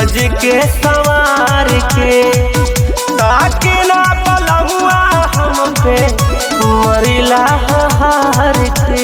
सज के सवार के ताके ना पलमुआ हम पे मरिला हार के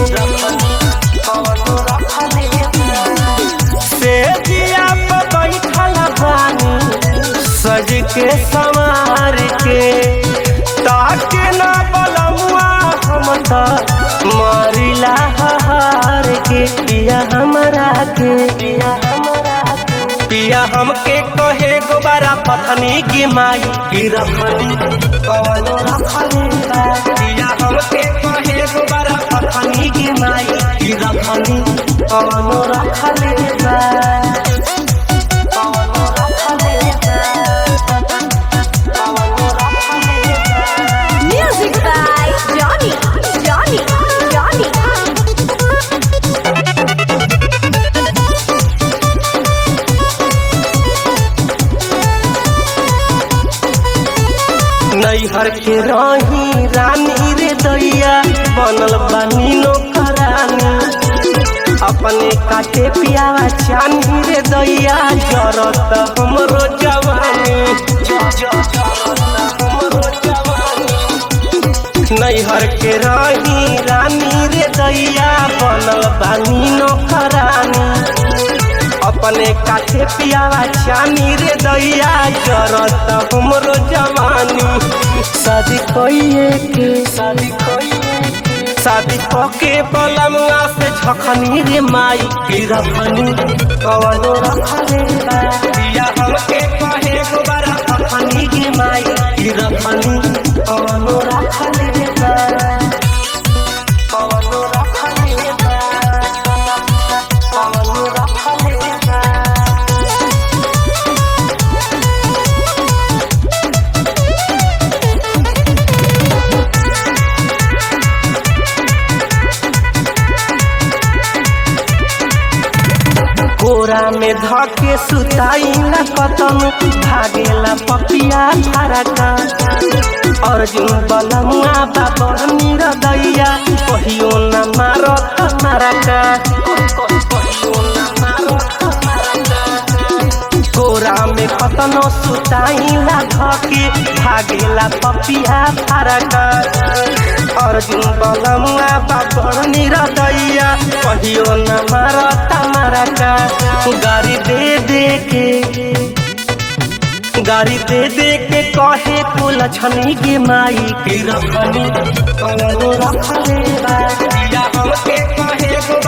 से दिया पे बैठल बानी सज के सवार के ताके ना पलमुआ हम त मरिला हार के पिया हमरा के पिया हमरा के पिया हमके कहे गोबारा पथनी की माई की रखनी कौन रखनी बा पिया हमके कहे गोबारा पथनी की माई की रखनी कौन रखनी बा कौन रखनी बा कौन रखनी बा Music by Johnny, Johnny, Johnny. नैहर के रही रानी रे दैया बनल बानी नौकरानी अपने काटे पियावा चानी रे दैया जरत हमरो जवानी जरत हमरो जवानी नैहर के रही रानी रे दैया बनल बानी नौकरानी अपने काठे पियावा चानी रे दैया जरत हमरो जवानी शादी कइए के शादी कइए शादी पके पलमुआ से झखनी रे माई की रखनी कवनो रखले बा पिया हमके कहे गोबारा रखनी के माई की रखनी कवनो रखले बा कवनो रखले बा कवनो रखले बा कोरा में धके सुताई न कतन भागेला पपिया धारका अर्जुन बलमुआ बाबर निरदैया कहियो न मारत मारका कहियो न मारत मारका कोरा में कतनो सुताई न धके भागेला पपिया धारका अर्जुन बलमुआ बाबर निरदैया कहियो न मारत मारका गाड़ी दे दे के गाड़ी दे दे के कहे कुल छनी के माई के रखनी कौनो रखले बा या हमके कहे गो